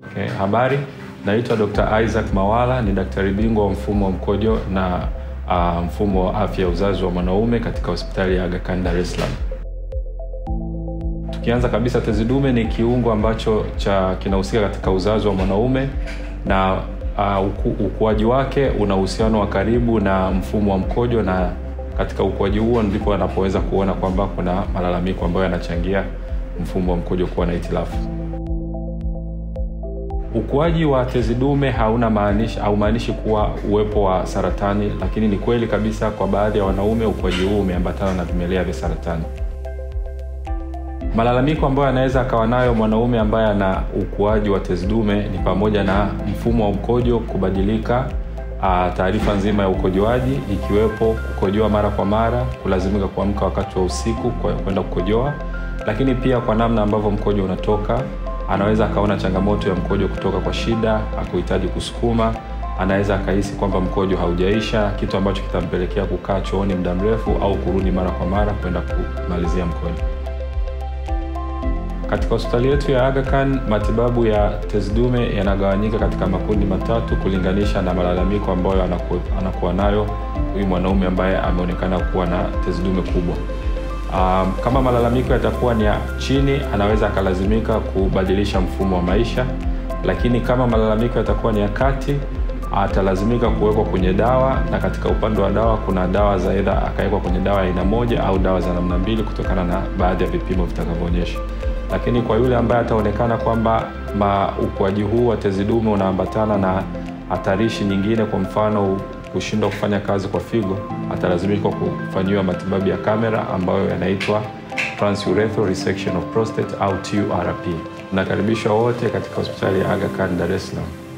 Okay, habari. Naitwa Dr. Isaac Mawala, ni daktari bingwa wa mfumo wa mkojo na uh, mfumo wa afya ya uzazi wa mwanaume katika hospitali ya Aga Khan Dar es Salaam. Tukianza kabisa, tezi dume ni kiungo ambacho cha kinahusika katika uzazi wa mwanaume na uh, uku, ukuaji wake una uhusiano wa karibu na mfumo wa mkojo, na katika ukuaji huo ndipo anapoweza kuona kwamba kuna malalamiko ambayo yanachangia mfumo wa mkojo kuwa na hitilafu. Ukuaji wa tezi dume hauna maanishi haumaanishi kuwa uwepo wa saratani, lakini ni kweli kabisa kwa baadhi ya wanaume ukuaji huu umeambatana na vimelea vya saratani. Malalamiko ambayo anaweza akawa nayo mwanaume ambaye ana ukuaji wa tezi dume ni pamoja na mfumo wa mkojo kubadilika, taarifa nzima ya ukojoaji ikiwepo kukojoa mara kwa mara, kulazimika kuamka wakati wa usiku kwenda kukojoa, lakini pia kwa namna ambavyo mkojo unatoka anaweza akaona changamoto ya mkojo kutoka kwa shida, akuhitaji kusukuma. Anaweza akahisi kwamba mkojo haujaisha, kitu ambacho kitampelekea kukaa chooni muda mrefu au kurudi mara kwa mara kwenda kumalizia mkojo. Katika hospitali yetu ya Aga Khan, matibabu ya tezi dume yanagawanyika katika makundi matatu kulinganisha na malalamiko ambayo anaku, anakuwa nayo huyu mwanaume ambaye ameonekana kuwa na tezi dume kubwa. Um, kama malalamiko yatakuwa ni ya chini, anaweza akalazimika kubadilisha mfumo wa maisha, lakini kama malalamiko yatakuwa ni ya kati, atalazimika kuwekwa kwenye dawa, na katika upande wa dawa kuna dawa za aidha akawekwa kwenye dawa ya aina moja au dawa za namna mbili kutokana na baadhi ya vipimo vitakavyoonyesha. Lakini kwa yule ambaye ataonekana kwamba ukuaji huu wa tezi dume unaambatana na hatarishi nyingine, kwa mfano kushindwa kufanya kazi kwa figo, atalazimika kufanyiwa matibabu ya kamera ambayo yanaitwa transurethral resection of prostate au TURP. Nakaribishwa wote katika hospitali ya Aga Khan Dar es Salaam.